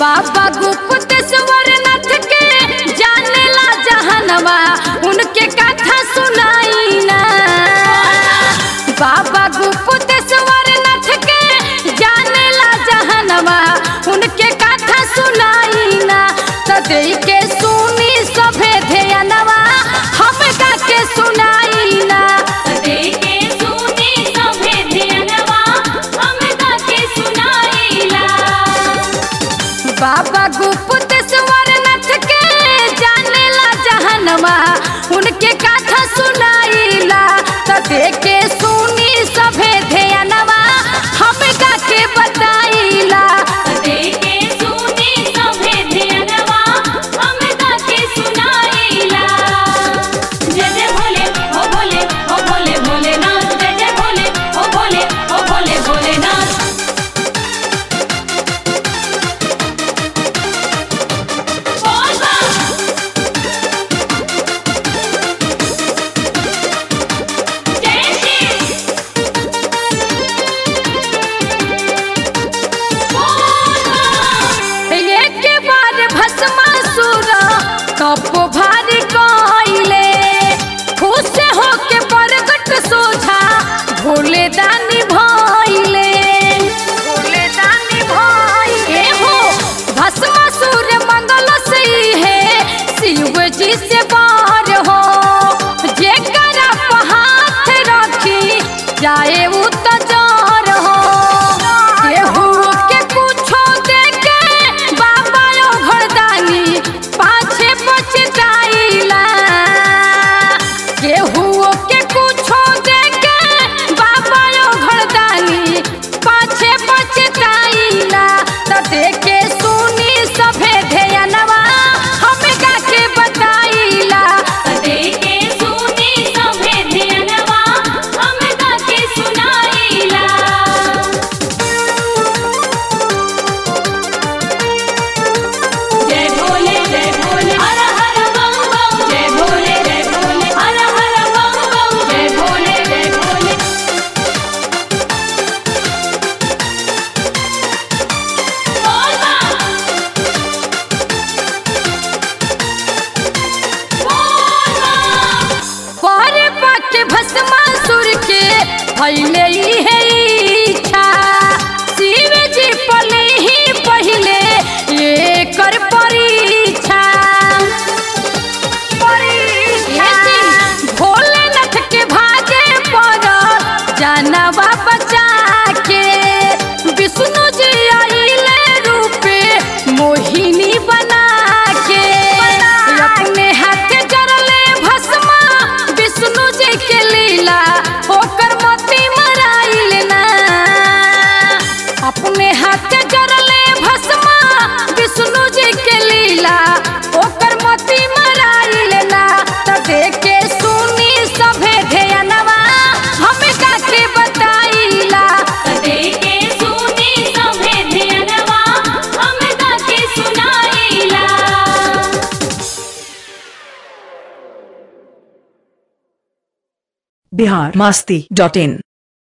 बाबा गुप्तेश्वर नाथ के जानेला जहनवा उनके कथा सुनाई ना बाबा गुप्तेश्वर नाथ के जानेला जहनवा उनके कथा सुनाई ना तो दे के सुनी सभे ध्यानवा हम गा के सुनाई ना देखे सुने सभे ध्यानवा हम गाके सुनाइला बाबा गुप्तेश्वर नाथ के जानेला जहनवा उनके कथा सुनाइला तो देखे सुनी सभे ध्यानवा हम गा के बताइला देखे सुने सभे ध्यानवा हम गाके सुनाइला जय जय भोले ओ भोले ओ भोले भोलेनाथ जय जय भोले ओ भोले ओ भोले भोलेनाथ बोल बा जय श्री बोल बा एक बार भस्मासुर कपो भारी कइले खुश होके प्रगट सोझा भोले दानी भइले भोले दानी भइले हो भस्मासुर मंगल से है शिव जी से बार हो जेकरा पे हाथ रखी जाए उ तो जार हो केहू के कुछो देके बाबा ओ घरदानी पाछे पछताइला केहू के कुछो देके बाबा ओ घरदानी पाछे पछताइला त देखे सुनी सभे ध्यानवा हम गा के बताइला देखे सुने सभे ध्यानवा हम गाके सुनाइला जय भोले जय भोले हर हर बम बम जय भोले जय भोले हर हर बम बम जय भोले जय भोले बोल बा बोल बा पर पाके भस्मासुर के भइले है इच्छा शिव जी पले ही पहिले ये कर परीक्षा भोलेनाथ के भागे पर जानवा बचा के विष्णु जी आइले रूपे मोहिनी बना के अपने हाथ जरले भस्मा विष्णु जी के लीला होकर मोती मराइल ना अपने हाथ जरले भस्मा विष्णु जी के लीला होकर मोती मराइल ना त देखे सुनी सभे ध्यानवा हम का के बताइला देखे सुने सभे ध्यानवा हम गाके सुनाइला बिहार मस्ती डॉट इन